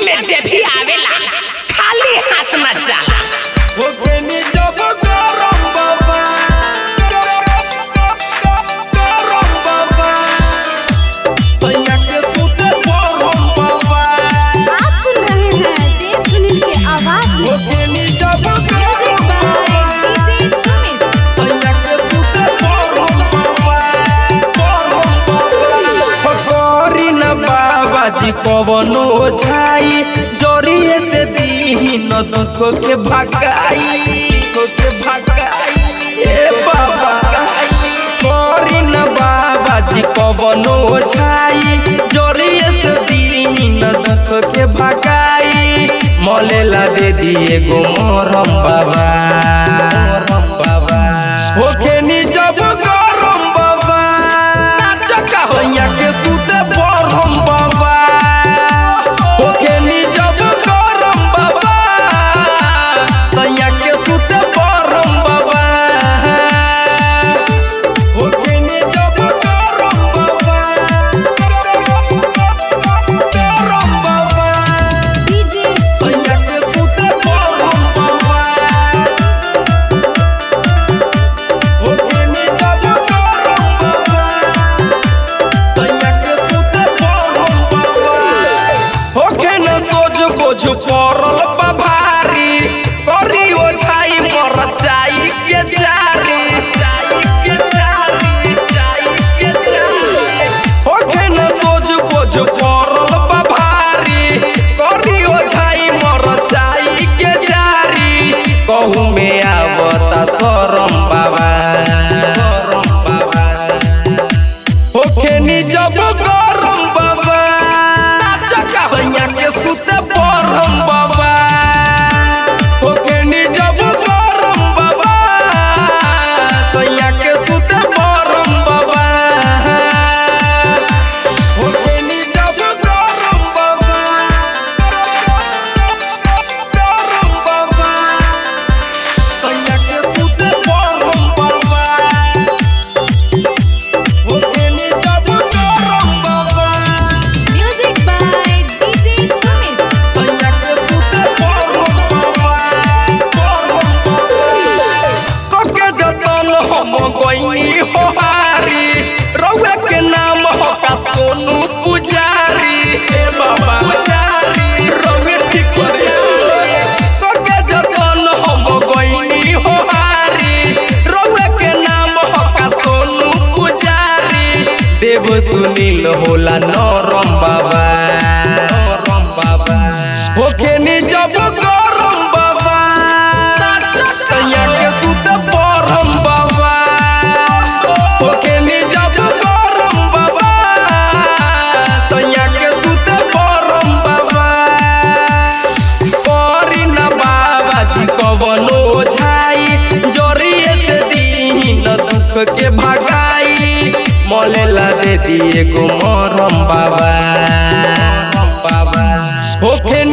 में जे भी आवेला खाली हाथ न जाला होखेनी जब गरम बाबा गरम बाबा सैया के सुते गरम बाबा आप सुन रहे हैं देव सुनील के आवाज में होखेनी जब म्यूजिक गरम बाय बाबा डीजे सुमित सैया के सुते गरम बाबा गरम बाबा फकरी न बाबा जी कवनो छाई जोरिए से दीही न दुख के भगाई दुख के भगाई ए बाबा करी न बाबा जी कवनो छाई जोरिए से दीही न दुख के भगाई मलेला दे दिए गो मोरम बाबा मोरम बाबा होखेनी जब गरम बाबा चका होइया के सुते बरम बाबा होखेनी जब गरम बाबा सैया के सुते बरम बाबा होखेनी जब गरम बाबा गरम बाबा डीजे सैया के सुते बरम बाबा होखेनी जब गरम बाबा सैया के सुते बरम बाबा होखे न सोच बोझ पड़ल बा भारी करी ओछाई मर चाई के जारी चाई के जारी चाई के जारी होखे न सोच बोझ पड़ल बा भारी करी ओछाई मर चाई के जारी कहू में आवता शरम बाबा शरम बाबा होखेनी जब गरम बाबा चका भैया के सुते बरम बाबा होखेनी जब गरम बाबा सैया के सुते बरम बाबा होखेनी जब गरम बाबा गरम बाबा सैया के सुते बरम बाबा होखेनी जब गरम बाबा म्यूजिक बाय डीजे सुमित सैया के सुते बरम बाबा बरम बाबा कके जतन हम गइनी हो हारी रउआ के नाम हो का सोनू पुजारी हे बाबा पुजारी रउए ठीक करे कके जतन हम गइनी हो हारी रउआ के नाम हो का सोनू पुजारी देव सुनील होला नरम बाबा नरम बाबा होखेनी जब गरम बाबा सैया के सुत बरम बाबा होखेनी जब गरम बाबा सैया के सुत बरम बाबा करी न बाबा जी कवनो छाई जोरिए से दीही न दुख के भगाई मलेला दे दिए गो मरम बाबा बाबा होखे